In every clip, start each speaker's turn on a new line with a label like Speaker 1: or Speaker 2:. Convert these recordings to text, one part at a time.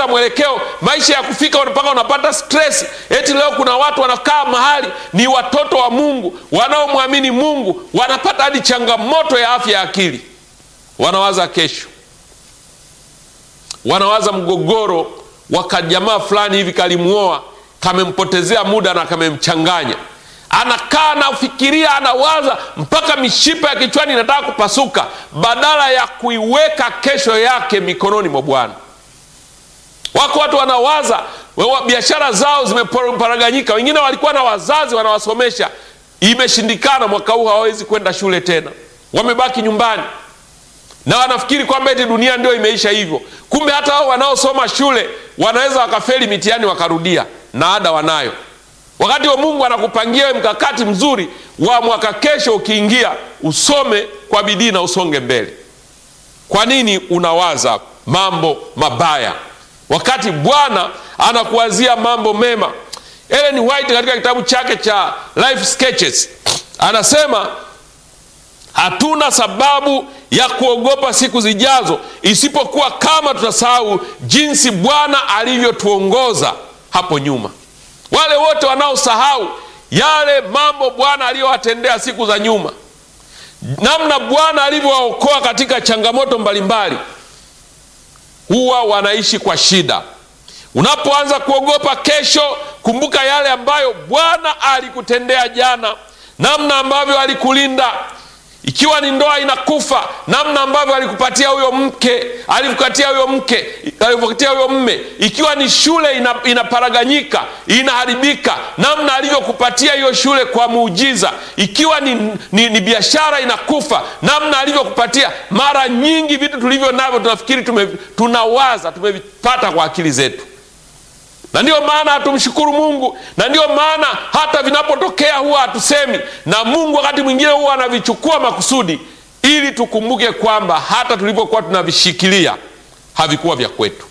Speaker 1: kupoteza mwelekeo, maisha ya kufika mpaka unapata stress. Eti leo kuna watu wanakaa mahali ni watoto wa Mungu wanaomwamini Mungu, wanapata hadi changamoto ya afya ya akili, wanawaza kesho, wanawaza mgogoro wa kajamaa fulani hivi kalimuoa, kamempotezea muda na kamemchanganya anakaa anafikiria, anawaza mpaka mishipa ya kichwani inataka kupasuka, badala ya kuiweka kesho yake mikononi mwa Bwana. Wako watu wanawaza, biashara zao zimeparaganyika, wengine walikuwa na wazazi wanawasomesha, imeshindikana, mwaka huu hawawezi kwenda shule tena, wamebaki nyumbani na wanafikiri kwamba eti dunia ndio imeisha hivyo. Kumbe hata hao wanaosoma shule wanaweza wakafeli mitihani wakarudia, na ada wanayo wakati wa Mungu anakupangia wewe mkakati mzuri wa mwaka kesho, ukiingia usome kwa bidii na usonge mbele. Kwa nini unawaza mambo mabaya wakati Bwana anakuwazia mambo mema? Ellen White katika kitabu chake cha Life Sketches anasema hatuna sababu ya kuogopa siku zijazo, isipokuwa kama tutasahau jinsi Bwana alivyotuongoza hapo nyuma. Wale wote wanaosahau yale mambo Bwana aliyowatendea siku za nyuma, namna Bwana alivyowaokoa katika changamoto mbalimbali, huwa wanaishi kwa shida. Unapoanza kuogopa kesho, kumbuka yale ambayo Bwana alikutendea jana, namna ambavyo alikulinda ikiwa ni ndoa inakufa, namna ambavyo alikupatia huyo mke, alikupatia huyo mke, alikupatia huyo mme. Ikiwa ni shule ina, inaparaganyika, inaharibika, namna alivyokupatia hiyo shule kwa muujiza. Ikiwa ni, ni, ni biashara inakufa, namna alivyokupatia. Mara nyingi vitu tulivyo navyo tunafikiri tume, tunawaza tumevipata kwa akili zetu na ndiyo maana hatumshukuru Mungu, na ndiyo maana hata vinapotokea huwa hatusemi, na Mungu wakati mwingine huwa anavichukua makusudi, ili tukumbuke kwamba hata tulivyokuwa tunavishikilia havikuwa vya kwetu.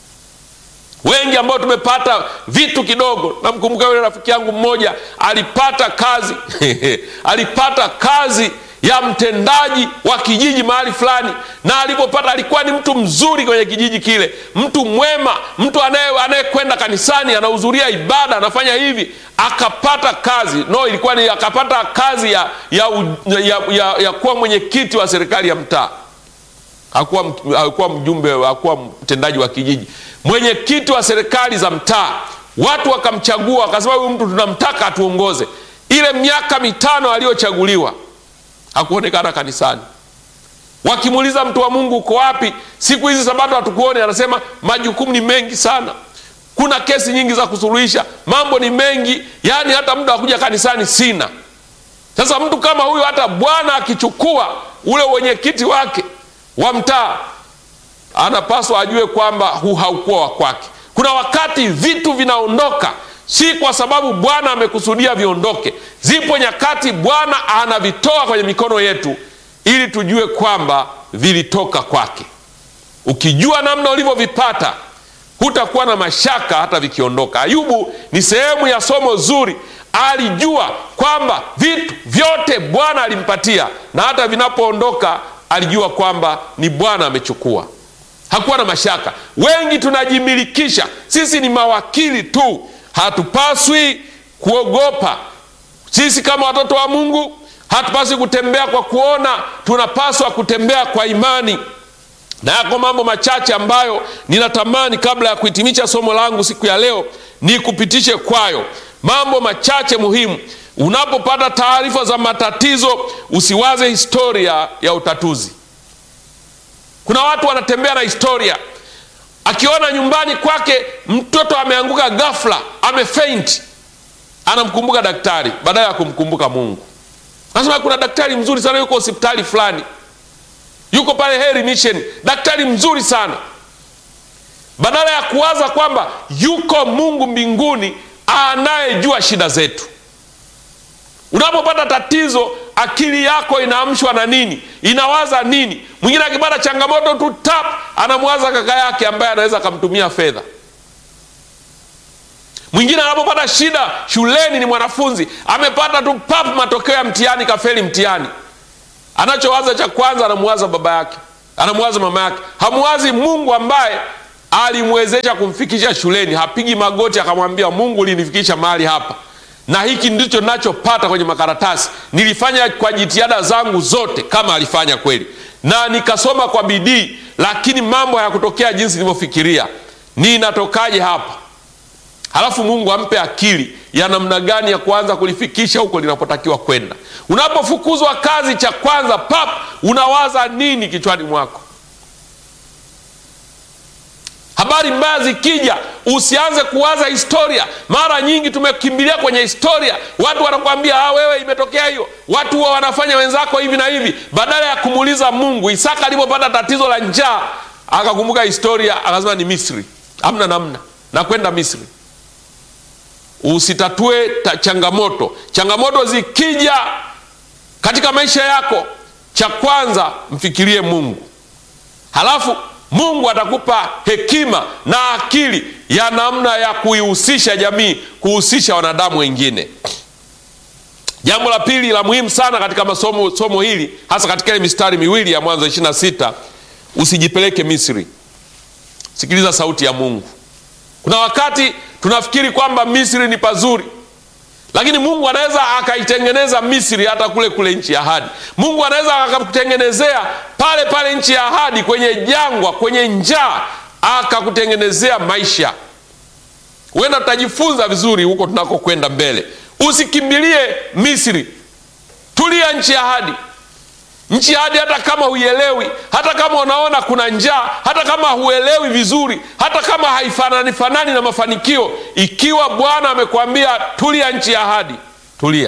Speaker 1: Wengi ambao tumepata vitu kidogo, namkumbuka yule rafiki yangu mmoja alipata kazi alipata kazi ya mtendaji wa kijiji mahali fulani, na alipopata alikuwa ni mtu mzuri kwenye kijiji kile, mtu mwema, mtu anayekwenda kanisani, anahudhuria ibada, anafanya hivi, akapata kazi no, ilikuwa ni akapata kazi ya, ya, ya, ya, ya kuwa mwenyekiti wa serikali ya mtaa. Hakuwa, hakuwa mjumbe, hakuwa mtendaji wa kijiji, mwenyekiti wa serikali za mtaa. Watu wakamchagua, wakasema huyu mtu tunamtaka atuongoze. Ile miaka mitano aliyochaguliwa hakuonekana kanisani. Wakimuuliza mtu wa Mungu, uko wapi siku hizi Sabato hatukuone? Anasema majukumu ni mengi sana, kuna kesi nyingi za kusuluhisha, mambo ni mengi, yaani hata muda wa kuja kanisani sina. Sasa mtu kama huyo, hata Bwana akichukua ule wenyekiti wake wa mtaa, anapaswa ajue kwamba huu haukuwa wa kwake. Kuna wakati vitu vinaondoka si kwa sababu Bwana amekusudia viondoke. Zipo nyakati Bwana anavitoa kwenye mikono yetu ili tujue kwamba vilitoka kwake. Ukijua namna ulivyovipata, hutakuwa na mashaka hata vikiondoka. Ayubu ni sehemu ya somo zuri. Alijua kwamba vitu vyote Bwana alimpatia, na hata vinapoondoka alijua kwamba ni Bwana amechukua. Hakuwa na mashaka. Wengi tunajimilikisha, sisi ni mawakili tu. Hatupaswi kuogopa. Sisi kama watoto wa Mungu hatupaswi kutembea kwa kuona, tunapaswa kutembea kwa imani. Na yako mambo machache ambayo ninatamani kabla ya kuhitimisha somo langu siku ya leo ni kupitishe kwayo, mambo machache muhimu. Unapopata taarifa za matatizo, usiwaze historia ya utatuzi. Kuna watu wanatembea na historia akiona nyumbani kwake mtoto ameanguka ghafla, amefeint, anamkumbuka daktari badala ya kumkumbuka Mungu. Anasema kuna daktari mzuri sana yuko hospitali fulani, yuko pale Heri Mission, daktari mzuri sana, badala ya kuwaza kwamba yuko Mungu mbinguni anayejua shida zetu. Unapopata tatizo, akili yako inaamshwa na nini? Inawaza nini? Mwingine akipata changamoto tu tap, anamwaza kaka yake ambaye anaweza akamtumia fedha. Mwingine anapopata shida shuleni, ni mwanafunzi amepata tu pap, matokeo ya mtihani, kafeli mtihani, anachowaza cha kwanza, anamwaza baba yake, anamwaza mama yake, hamwazi Mungu ambaye alimwezesha kumfikisha shuleni, hapigi magoti akamwambia Mungu ulinifikisha mahali hapa, na hiki ndicho nachopata kwenye makaratasi. Nilifanya kwa jitihada zangu zote, kama alifanya kweli, na nikasoma kwa bidii, lakini mambo hayakutokea jinsi nilivyofikiria. Ninatokaje hapa? Halafu Mungu ampe akili ya namna gani ya kuanza kulifikisha huko linapotakiwa kwenda. Unapofukuzwa kazi, cha kwanza pap, unawaza nini kichwani mwako? Habari mbaya zikija, usianze kuwaza historia. Mara nyingi tumekimbilia kwenye historia, watu wanakuambia ah, wewe imetokea hiyo, watu huwa wanafanya wenzako hivi na hivi, badala ya kumuuliza Mungu. Isaka alipopata tatizo la njaa akakumbuka historia, akasema ni Misri, amna namna na kwenda Misri. Usitatue ta changamoto. Changamoto zikija katika maisha yako, cha kwanza mfikirie Mungu, halafu Mungu atakupa hekima na akili ya namna ya kuihusisha jamii, kuhusisha wanadamu wengine. Jambo la pili la muhimu sana katika masomo somo hili, hasa katika ile mistari miwili ya Mwanzo 26, usijipeleke Misri. Sikiliza sauti ya Mungu. Kuna wakati tunafikiri kwamba Misri ni pazuri, lakini Mungu anaweza akaitengeneza Misri hata kule kule nchi ya ahadi. Mungu anaweza akakutengenezea pale pale nchi ya ahadi, kwenye jangwa, kwenye njaa, akakutengenezea maisha. Huenda tutajifunza vizuri huko tunakokwenda mbele. Usikimbilie Misri, tulia nchi ya ahadi. Nchi ya ahadi, hata kama huielewi, hata kama unaona kuna njaa, hata kama huelewi vizuri, hata kama haifanani fanani na mafanikio, ikiwa Bwana amekwambia tulia nchi ya ahadi, tulia.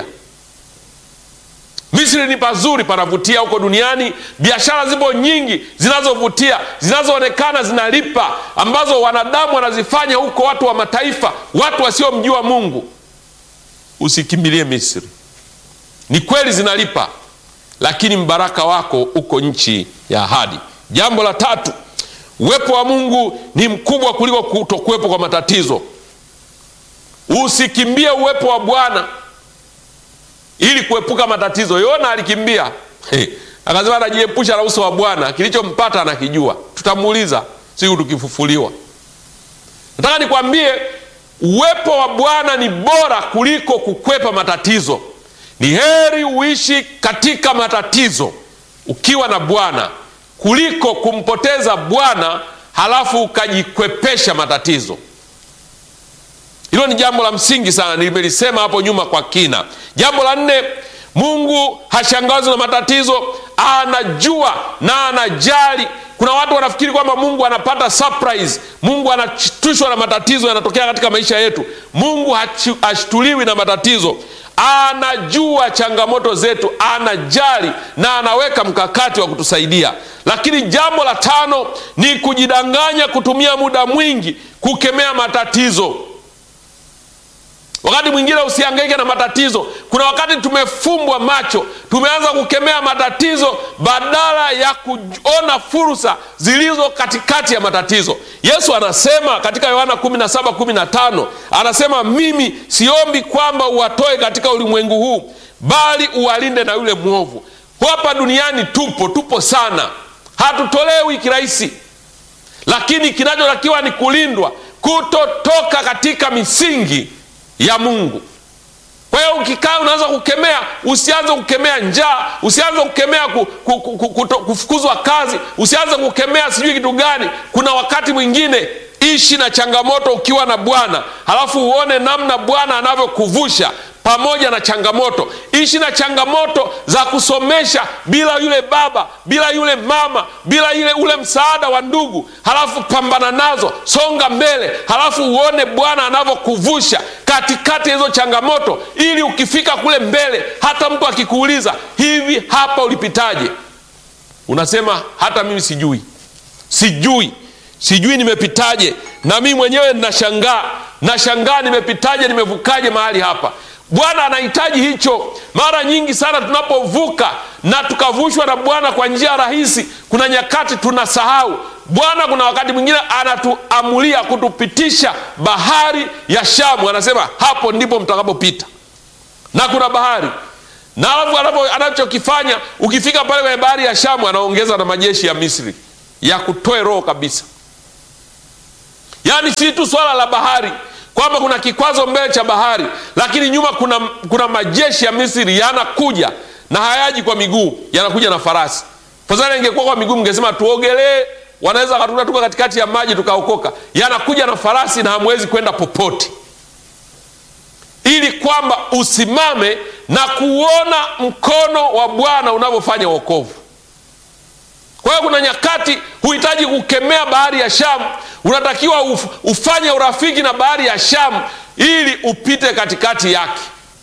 Speaker 1: Misri ni pazuri, panavutia huko duniani. Biashara zipo nyingi zinazovutia, zinazoonekana zinalipa, ambazo wanadamu wanazifanya huko, watu wa mataifa, watu wasiomjua Mungu. Usikimbilie Misri. Ni kweli zinalipa, lakini mbaraka wako uko nchi ya ahadi. Jambo la tatu, uwepo wa Mungu ni mkubwa kuliko kutokuwepo kwa matatizo. Usikimbie uwepo wa Bwana ili kuepuka matatizo. Yona alikimbia hey, akasema anajiepusha na uso wa Bwana, kilichompata anakijua. Tutamuuliza siku tukifufuliwa. Nataka nikwambie uwepo wa Bwana ni bora kuliko kukwepa matatizo. Ni heri uishi katika matatizo ukiwa na Bwana kuliko kumpoteza Bwana halafu ukajikwepesha matatizo. Hilo ni jambo la msingi sana, nimelisema hapo nyuma kwa kina. Jambo la nne, Mungu hashangazwi na matatizo, anajua na anajali. Kuna watu wanafikiri kwamba Mungu anapata surprise, Mungu anashtushwa na matatizo yanatokea katika maisha yetu. Mungu hashtuliwi na matatizo, anajua changamoto zetu, anajali na anaweka mkakati wa kutusaidia. Lakini jambo la tano ni kujidanganya, kutumia muda mwingi kukemea matatizo. Wakati mwingine usihangaike na matatizo. Kuna wakati tumefumbwa macho, tumeanza kukemea matatizo badala ya kuona fursa zilizo katikati ya matatizo. Yesu anasema katika Yohana 17:15 anasema, mimi siombi kwamba uwatoe katika ulimwengu huu, bali uwalinde na yule mwovu. Hapa duniani tupo tupo sana, hatutolewi kirahisi, lakini kinachotakiwa ni kulindwa, kutotoka katika misingi ya Mungu. Kwa hiyo ukikaa unaanza kukemea, usianze kukemea njaa, usianze kukemea ku, ku, ku, ku, kufukuzwa kazi, usianze kukemea sijui kitu gani. Kuna wakati mwingine ishi na changamoto ukiwa na Bwana, halafu uone namna Bwana anavyokuvusha pamoja na changamoto. Ishi na changamoto za kusomesha bila yule baba, bila yule mama, bila ile ule msaada wa ndugu, halafu pambana nazo, songa mbele, halafu uone Bwana anavyokuvusha katikati ya hizo changamoto, ili ukifika kule mbele, hata mtu akikuuliza hivi, hapa ulipitaje, unasema hata mimi sijui, sijui, sijui nimepitaje. Na mimi mwenyewe nashangaa, nashangaa nimepitaje, nimevukaje mahali hapa. Bwana anahitaji hicho. Mara nyingi sana tunapovuka na tukavushwa na Bwana kwa njia rahisi, kuna nyakati tunasahau Bwana. Kuna wakati mwingine anatuamulia kutupitisha bahari ya Shamu, anasema hapo ndipo mtakapopita, na kuna bahari na alafu anachokifanya ukifika pale kwenye bahari ya Shamu, anaongeza na majeshi ya Misri ya kutoe roho kabisa. yaani si tu swala la bahari kwamba kuna kikwazo mbele cha bahari, lakini nyuma kuna, kuna majeshi ya Misri yanakuja na hayaji kwa miguu, yanakuja na farasi. Fadhali ingekuwa kwa miguu, mngesema tuogelee, wanaweza wakatukuta tuko katikati ya maji tukaokoka. Yanakuja na farasi na hamwezi kwenda popote, ili kwamba usimame na kuona mkono wa Bwana unavyofanya wokovu. Kwa hiyo kuna nyakati huhitaji kukemea bahari ya Shamu, unatakiwa uf, ufanye urafiki na bahari ya Shamu ili upite katikati yake.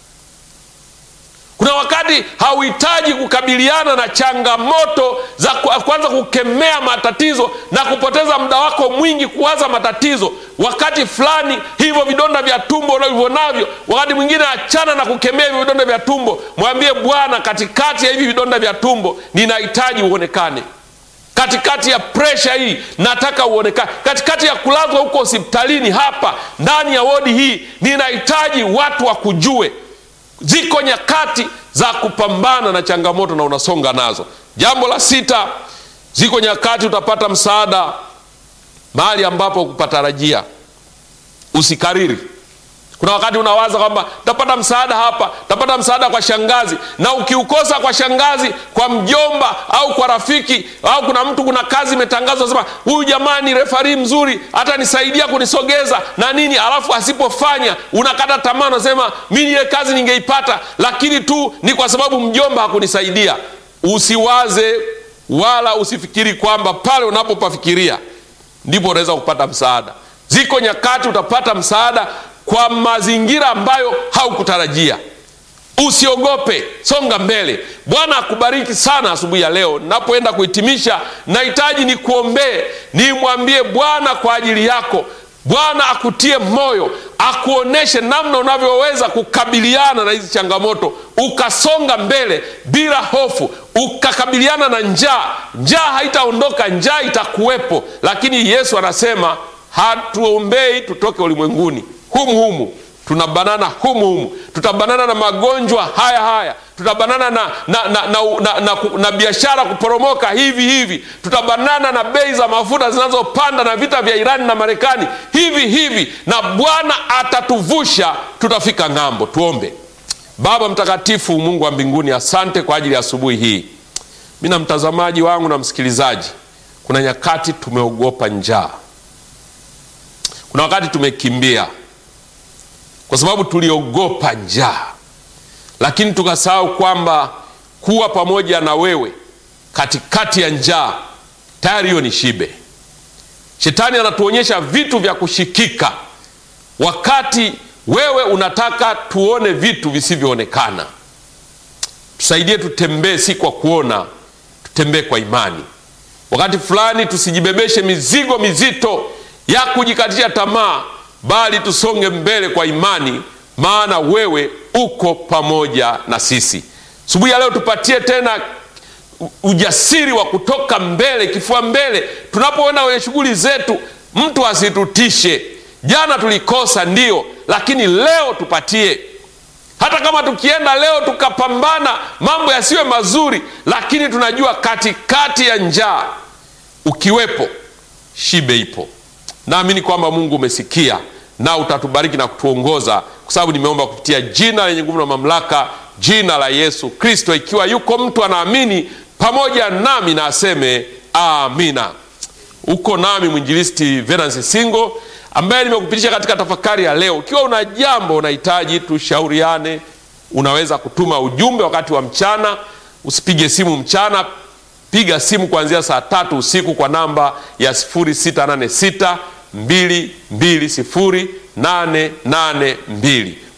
Speaker 1: Kuna wakati hauhitaji kukabiliana na changamoto za kwanza kukemea matatizo na kupoteza muda wako mwingi kuwaza matatizo. Wakati fulani hivyo vidonda vya tumbo unavyo navyo, wakati mwingine achana na kukemea hivyo vidonda vya tumbo, mwambie Bwana, katikati ya hivi vidonda vya tumbo ninahitaji uonekane katikati ya presha hii nataka uonekane, katikati ya kulazwa huko hospitalini, hapa ndani ya wodi hii ninahitaji watu wakujue. Ziko nyakati za kupambana na changamoto na unasonga nazo. Jambo la sita, ziko nyakati utapata msaada mahali ambapo kupatarajia. Usikariri. Kuna wakati unawaza kwamba tapata msaada hapa, tapata msaada kwa shangazi, na ukiukosa kwa shangazi, kwa mjomba au kwa rafiki au kuna mtu, kuna kazi imetangazwa, sema huyu jamaa ni refari mzuri, atanisaidia kunisogeza na nini, alafu asipofanya unakata tamaa, unasema mimi ile kazi ningeipata, lakini tu ni kwa sababu mjomba hakunisaidia. Usiwaze wala usifikiri kwamba pale unapopafikiria ndipo unaweza kupata msaada. Ziko nyakati utapata msaada kwa mazingira ambayo haukutarajia. Usiogope, songa mbele. Bwana akubariki sana asubuhi ya leo. Napoenda kuhitimisha, nahitaji ni kuombee, nimwambie Bwana kwa ajili yako. Bwana akutie moyo, akuoneshe namna unavyoweza kukabiliana na hizi changamoto, ukasonga mbele bila hofu, ukakabiliana na njaa. Njaa haitaondoka, njaa itakuwepo, lakini Yesu anasema hatuombei tutoke ulimwenguni humu humu tunabanana humu humu, tutabanana na magonjwa haya haya, tutabanana na, na, na, na, na, na, na biashara kuporomoka hivi hivi, tutabanana na bei za mafuta zinazopanda na vita vya Irani na Marekani hivi hivi, na Bwana atatuvusha, tutafika ng'ambo. Tuombe. Baba Mtakatifu, Mungu wa mbinguni, asante kwa ajili ya asubuhi hii. Mi na mtazamaji wangu na msikilizaji, kuna nyakati tumeogopa njaa, kuna wakati tumekimbia kwa sababu tuliogopa njaa, lakini tukasahau kwamba kuwa pamoja na wewe katikati ya njaa tayari hiyo ni shibe. Shetani anatuonyesha vitu vya kushikika, wakati wewe unataka tuone vitu visivyoonekana. Tusaidie, tutembee si kwa kuona, tutembee kwa imani. Wakati fulani tusijibebeshe mizigo mizito ya kujikatisha tamaa bali tusonge mbele kwa imani, maana wewe uko pamoja na sisi. Asubuhi ya leo tupatie tena ujasiri wa kutoka mbele, kifua mbele, tunapoenda kwenye shughuli zetu, mtu asitutishe. Jana tulikosa ndio, lakini leo tupatie. Hata kama tukienda leo tukapambana, mambo yasiwe mazuri, lakini tunajua katikati ya njaa ukiwepo, shibe ipo. Naamini kwamba Mungu umesikia na utatubariki na kutuongoza, kwa sababu nimeomba kupitia jina lenye nguvu na mamlaka, jina la Yesu Kristo. Ikiwa yuko mtu anaamini pamoja nami na aseme amina. Uko nami mwinjilisti Venansi Singo ambaye nimekupitisha katika tafakari ya leo. Ikiwa una jambo unahitaji tushauriane, unaweza kutuma ujumbe wakati wa mchana. Usipige simu mchana, piga simu kuanzia saa tatu usiku kwa namba ya 0686 220 882